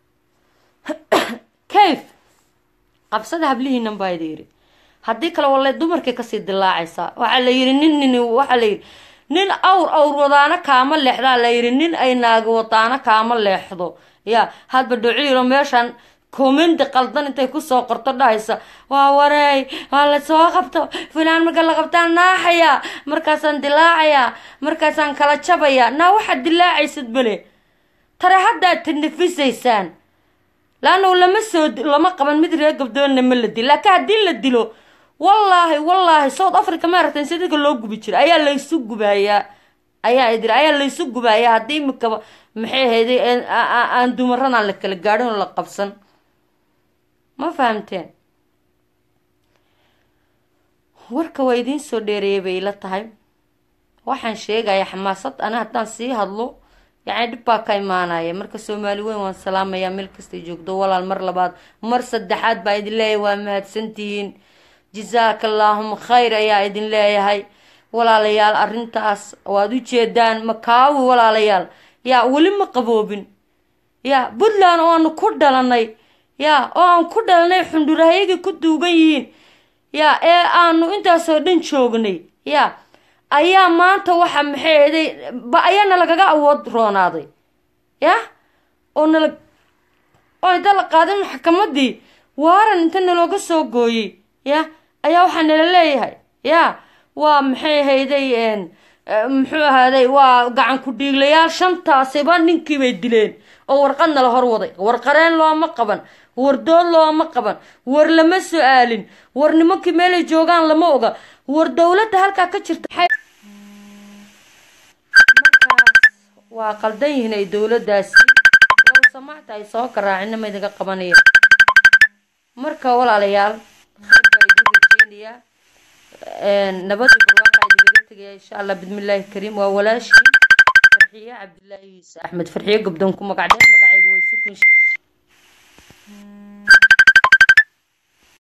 kayf qabsada hablihiinan baa idi yidhi haddii kale walle dumarkay kasii dilaacaysaa waxaa la yidhi nin nin waxaa la yidhi nin awr awr wadaano kaama leexdaa la yidhi nin ay naagi wadaano kaama leexdo ya hadba dhociiro meeshan komindi qaldan intay kusoo qorto dhahaysa waa wareey waa la soo qabto filaan marka la qabtaan naaxayaa markaasaan dilaacayaa markaasaan kala jabayaa naa waxaad dilaacaysid bale tare haddaad tanafisaysaan laannu lama soo lama qaban mid reer gabdoonna ma la dilo laakiin haddii la dilo wallaahi wallaahi south africa ma aragteen si dadka loo gubi jira ayaa laysu gubayaa ayaa idiri ayaa laysu gubayaa haddii imikaba maxay ahayday aan dumaradaan la kala gaadhin oo la qabsan ma fahamteen warka waa idiin soo dheereeyay bay ila tahay waxaan sheegayaa xamaasad ana haddaan sii hadlo yacni dhib baa ka imaanaya marka soomaali weyn waan salaamayaa meel kastay joogdo walaal mar labaad mar saddexaad baa idin leeyahay waa mahadsantihiin jasaaka allaahuma khayr ayaa idin leeyahay walaalayaal arrintaas waad u jeedaan makaawi walaalayaal yaa weli ma qaboobin yaa puntland oo aanu ku dhalanay yaa oo aan ku dhalanay xundhurahayagii ku duugan yihiin yaa ee aanu intaasoo dhan joognay yaa ayaa maanta waxa maxay aday ba ayaana lagaga awood roonaaday yah oo nala oo inta la qaaday maxkamadii waaran inta nalooga soo gooyey yah ayaa waxaa nala leeyahay yaa waa maxay ahayday muxuu ahaaday waa gacan ku dhiiglayaal shantaasiba ninkii bay dileen oo warqad nala hor waday war qareen looma qaban war dood looma qaban war lama su-aalin war nimankii meelay joogaan lama oga war dowladda halkaa ka jirta markaas waa qaldan yihiin ay dowladdaasi low samaacta ay soo garaacina ma idinka qabanaya marka walaalayaal khayr baa idin rajeynayaa nabadii barwaaqaa idinkaga tegaya insha allah bismillaahi kariim waa walaashii farxiye cabdilaahi yuuse axmed farxiye gabdoon ku magacdeen magacayga way sukun